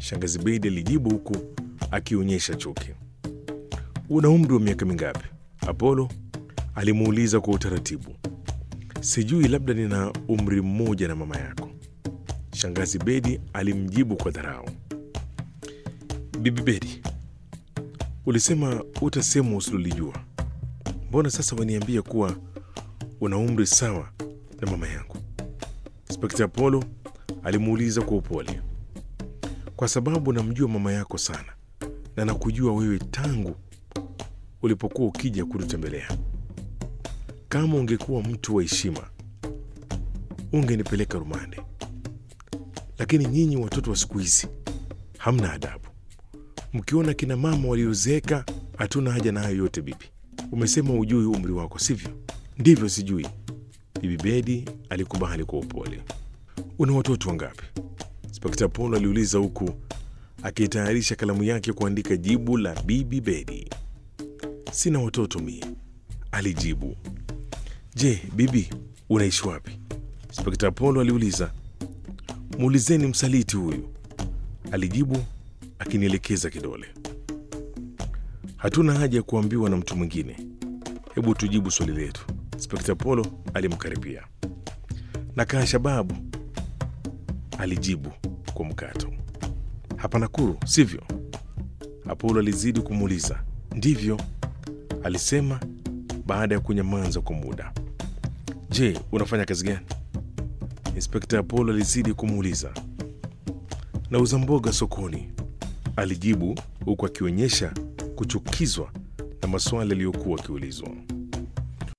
Shangazi Bedi alijibu huku akionyesha chuki. Una umri wa miaka mingapi? Apolo alimuuliza kwa utaratibu. Sijui, labda nina umri mmoja na mama yako. Shangazi Bedi alimjibu kwa dharau. Bibi Bedi, ulisema utasema usilolijua. Mbona sasa waniambia kuwa una umri sawa na mama yangu? Inspekta Apollo alimuuliza kwa upole. Kwa sababu namjua mama yako sana na nakujua wewe tangu ulipokuwa ukija kututembelea. Kama ungekuwa mtu wa heshima, ungenipeleka rumande, lakini nyinyi watoto wa siku hizi hamna adabu. Mkiona kina mama waliozeeka, hatuna haja na hayo yote. Bibi, umesema ujui umri wako, sivyo? Ndivyo, sijui. Bibi Bedi alikubali kwa upole. Una watoto wangapi? Inspekta Polo aliuliza huku akitayarisha kalamu yake kuandika jibu la Bibi Bedi. Sina watoto mie, alijibu. Je, bibi, unaishi wapi? Inspekta Polo aliuliza. Muulizeni msaliti huyu, alijibu akinielekeza kidole. Hatuna haja ya kuambiwa na mtu mwingine, hebu tujibu swali letu. Inspekta Polo alimkaribia. Nakaa Shababu, alijibu kwa mkato. Hapa Nakuru, sivyo? Apolo alizidi kumuuliza. Ndivyo, alisema baada ya kunyamaza kwa muda. Je, unafanya kazi gani? Inspekta Apolo alizidi kumuuliza. Nauza mboga sokoni, alijibu huku akionyesha kuchukizwa na maswali yaliyokuwa akiulizwa.